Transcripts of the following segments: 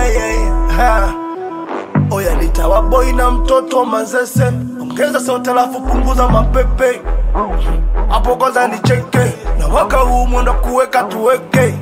yeah, yeah. Ha. Oya nitawa boy na mtoto mazese, ongeza sauti alafu punguza mapepe hapo kwanza nicheke, na waka huu mwendo kuweka tuweke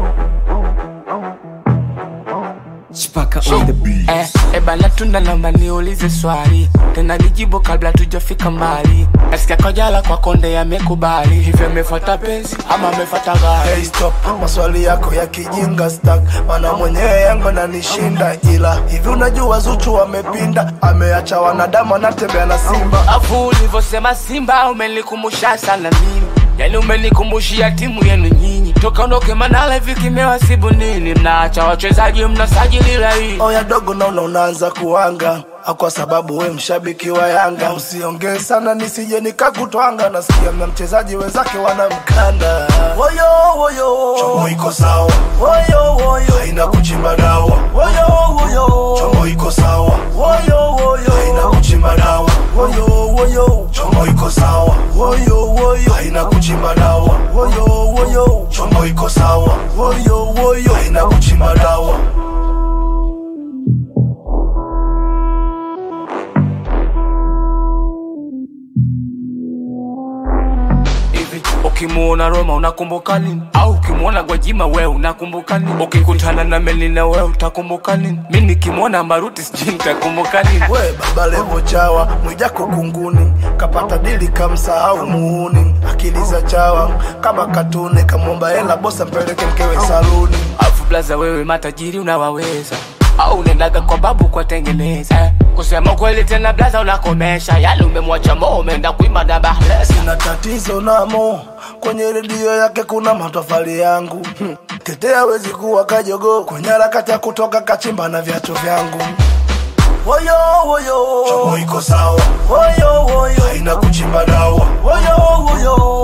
Chipaka on the beat. Eh, eh bana tunda naomba niulize swali tena nijibu kabla tujafika mbali nasikia kojala kwa konde yamekubali hivyo amefuata penzi ama amefuata gari Hey stop, maswali yako ya kijinga stack, mana mwenyewe yangu nanishinda, ila hivi unajua Zuchu wamepinda, ameacha wanadamu anatembea na simba. afu ulivyosema simba umenikumbusha sana mimi yani umenikumbushia timu yenu nyinyi toka ondoke manala hivi kimewasibu nini mnaacha wachezaji mnasajili laini Oya dogo, naona unaanza kuanga Ah, kwa sababu we mshabiki wa Yanga, usiongee sana nisije nikakutwanga. Nasikia mna mchezaji wenzake wanamkanda. Woyo woyo, chomo iko sawa. Woyo woyo, haina kuchimba dawa. Woyo woyo, chomo iko sawa. Woyo woyo, haina kuchimba dawa. Woyo woyo, chomo iko sawa. Woyo woyo, haina kuchimba dawa. Woyo woyo, chomo iko sawa. Woyo woyo, haina kuchimba dawa. hivi ukimuona Roma unakumbuka nini? Au ukimuona Gwajima we unakumbuka nini? Ukikutana na Melina we utakumbuka nini? Mi nikimwona Maruti sijui nitakumbuka nini? we baba levo chawa mwijako kunguni kapata dili kamsahau muuni akili za chawa kama katuni kamwomba hela bosa mpeleke mkewe saluni Afu blaza wewe matajiri unawaweza au unaendaga kwa babu kwa tengeneza kusema kweli tena blaza unakomesha yale umemwacha mo umeenda kuima dabahlesa na tatizo namo kwenye redio yake kuna matofali yangu hmm. tetea wezi kuwa kajogo kwenye harakati ya kutoka kachimba na viatu vyangu woyo woyo chomo iko sawa woyo woyo haina kuchimba dawa woyo woyo